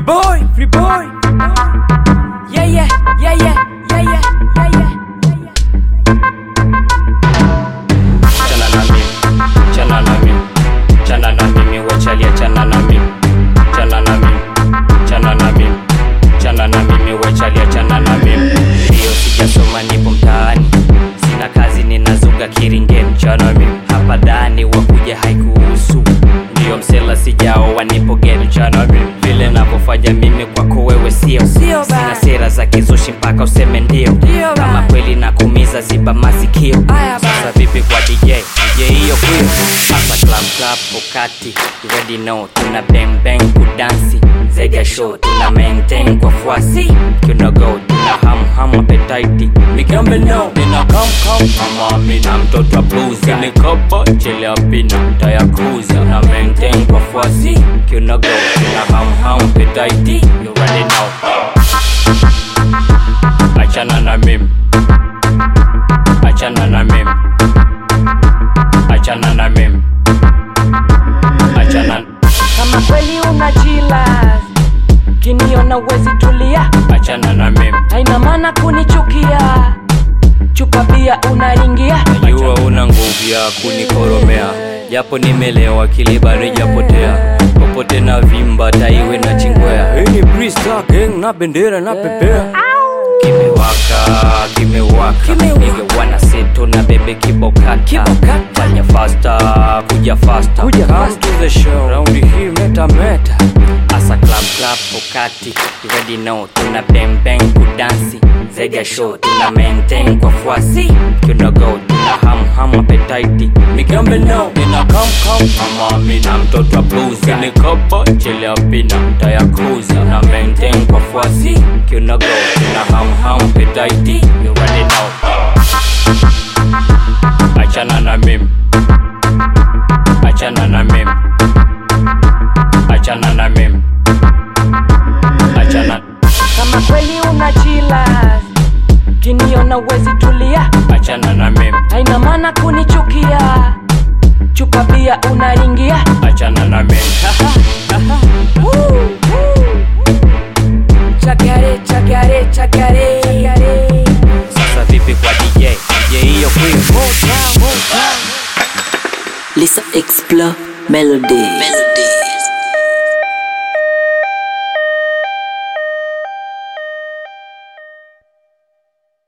boy, free boy. Yeah, yeah, yeah, yeah, yeah, yeah, yeah, yeah. chana na mimi chana na mimi chana na mimi wachalia chana na mimi chana na mimi chana na mimi chana na mimi wachalia chana na mimi hiyo sijasoma nipo mtaani sina kazi ninazunga kiringeni chana mimi hapa dani wakuja haikuhusu ndiyo msela sijao wanipo geni chana mimi vile navyofanya mimi kwako wewe sio Sio sina bana. sera za kizushi mpaka useme ndio Ndio kama bana. kweli nakumiza ziba masikio Aya sasa bana. vipi kwa dj dj hiyo kwio hapa club club pokati you already know tuna bang bang kudansi zega show tuna maintain kwa fuasi tuna go tuna ham ham appetite mikambe no nina kam kam mama mina mtoto wa blues ni kopo chele apina tayakuza na maintain kwa fuasi tuna go tuna ham ham appetite you already know achana na mimi achana na mimi achana na mimi achana Kama kweli una jila kiniona uwezi tulia, achana na mimi haina maana kunichukia. Chupa bia unaringia, najua una nguvu ya kunikoromea japo nimelewa kilibari japotea popote na vimba taiwe na chingwea hii ni Brista gang na bendera na pepea kimewaka kimewaka Kimewaka. nige wana seto na bebe kibokata Kibokata. fanya fasta kuja fasta Kuja Come fasta. to the show raundi hii meta meta asa club club pokati you already know tuna bang bang kudansi zega show tuna maintain kwa fuasi tuna go tuna ham ham appetite mikambe no nina kam kam mama mina mtoto wa blues ni kopo chele apina tayakuza na maintain kwa fuasi tuna go tuna ham ham appetite you already know achana na mimi achana na mimi achana na mimi achana kama kweli una jila kiniona uwezi tulia, achana na mimi haina maana kunichukia. Chupa bia unaringia, achana na mimi chakare chakare chakare chakare. sasa vipi kwa dj dj hiyo kwio Lisa Explore Melody. Melody.